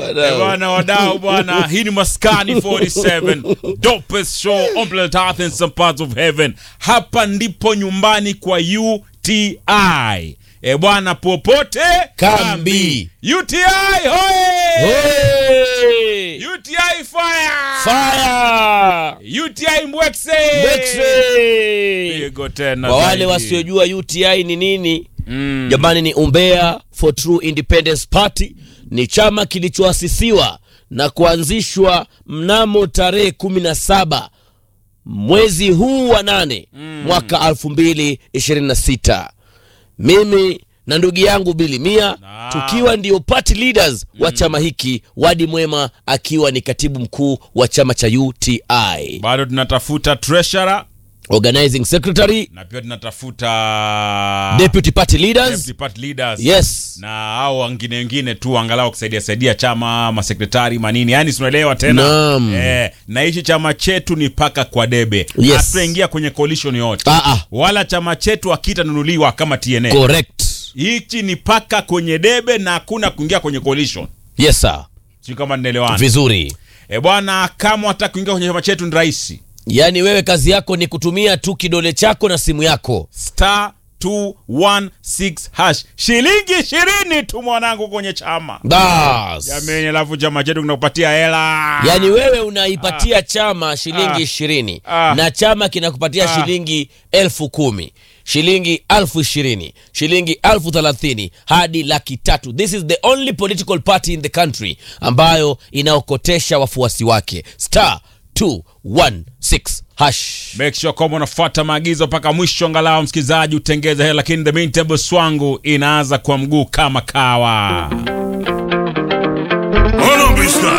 Eh, bwana wadau bwana hii ni maskani 47 dopest show on planet earth and some parts of heaven hapa ndipo nyumbani kwa uti e bwana popote Kambi. uti hoye Hey! uti fire Fire! uti mbwekse X-ray! pigo tena Kwa wale zaidi. wasiojua UTI ni nini, Mm. jamani, ni Umbea for True Independence Party. Ni chama kilichoasisiwa na kuanzishwa mnamo tarehe kumi na saba mwezi huu wa nane mwaka elfu mbili ishirini na sita mimi na ndugu yangu Bili Mia Na. tukiwa ndio party leaders wa chama hiki, Wadi Mwema akiwa ni katibu mkuu wa chama cha UTI, bado tunatafuta treasurer organizing secretary, na pia tunatafuta deputy party leaders. deputy party leaders Yes. na hao wengine wengine tu angalau kusaidia saidia chama masekretari manini yani tunaelewa tena Naam. eh, na hichi chama chetu ni paka kwa debe Yes. hatutaingia kwenye coalition yote Ah, ah, wala chama chetu akitanunuliwa kama TNA correct. hichi ni paka kwenye debe na hakuna kuingia kwenye coalition Yes sir. sio kama ninaelewana Vizuri. eh bwana kama wataka kuingia kwenye chama chetu ni rahisi Yaani wewe kazi yako ni kutumia tu kidole chako na simu yako. star 216 hash shilingi ishirini tu mwanangu kwenye chama Bas. jamani alafu chama chetu kinakupatia hela Yaani wewe unaipatia chama shilingi ishirini Ah. na chama kinakupatia Ah. shilingi elfu kumi shilingi elfu ishirini shilingi elfu thelathini hadi laki tatu. This is the only political party in the country ambayo inaokotesha wafuasi wake. Star 216 hash. make sure kwamba unafuata maagizo mpaka mwisho angalau msikilizaji utengeze hela lakini the main table swangu inaanza kwa mguu kama kawa